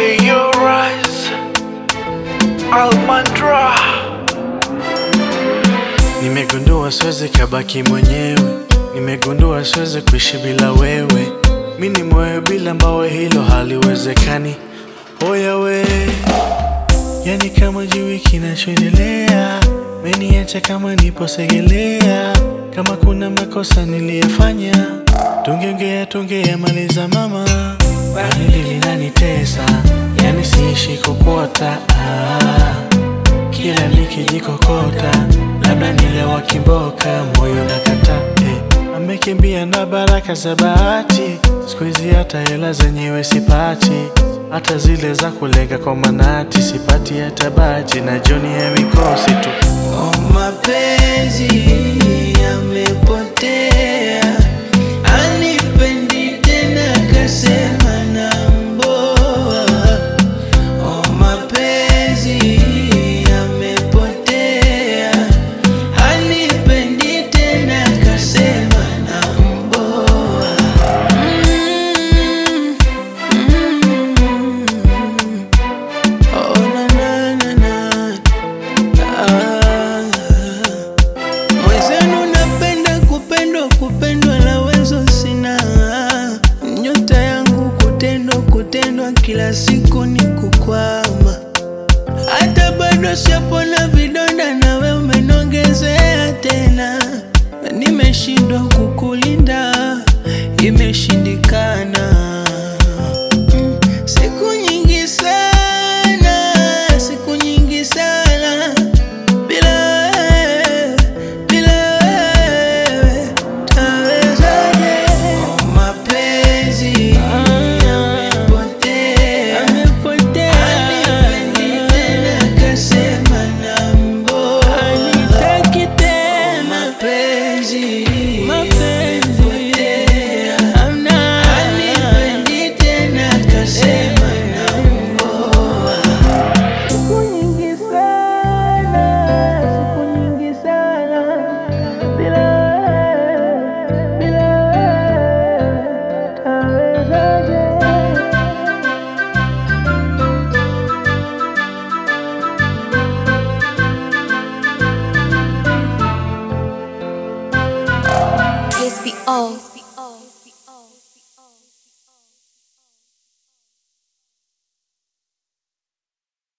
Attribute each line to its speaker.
Speaker 1: in your eyes, Almandra.
Speaker 2: Nimegundua siwezi kabaki mwenyewe, nimegundua siwezi kuishi bila wewe. Mi ni moyo bila mbawe, hilo haliwezekani. Oya we, yani kama jui kinachoendelea, meniacha kama nipo segelea. Kama kuna makosa niliyofanya, tungeongea tungeyamaliza mama. Baridi linanitesa, yani siishi kokota ah. Kila nikijikokota labda nilewa kiboka, moyo nakata eh. Amekimbia na baraka za bahati, siku hizi hata hela zenyewe sipati, hata zile za kulenga kwa manati sipati hata bati, na joni ya mikosi tu.
Speaker 3: Oh, mapenzi yamepotea, anipendi tena, kasema na mboa. Oh, mapenzi yamepotea, anipendi tena, kasema na mboa. Mm, mm, oh, na, na, na, na. Ah, Mwenzenu napenda kupendwa, kupendwa la wezo sina. Nyota yangu kutendwa, kutendwa kila siku ni kukwama. Hata bado sijapona vidonda, nawe umenongezea tena. Nimeshindwa kukulinda, imeshindikana. Mm, Siku nyingi sana, siku nyingi sana bila wewe, bila wewe tawezaje? Oh, mapenzi yamepotea, hanipendi tena, kasema na mboa. Hanitaki tena, mapenzi yamepotea, hanipendi tena, kasema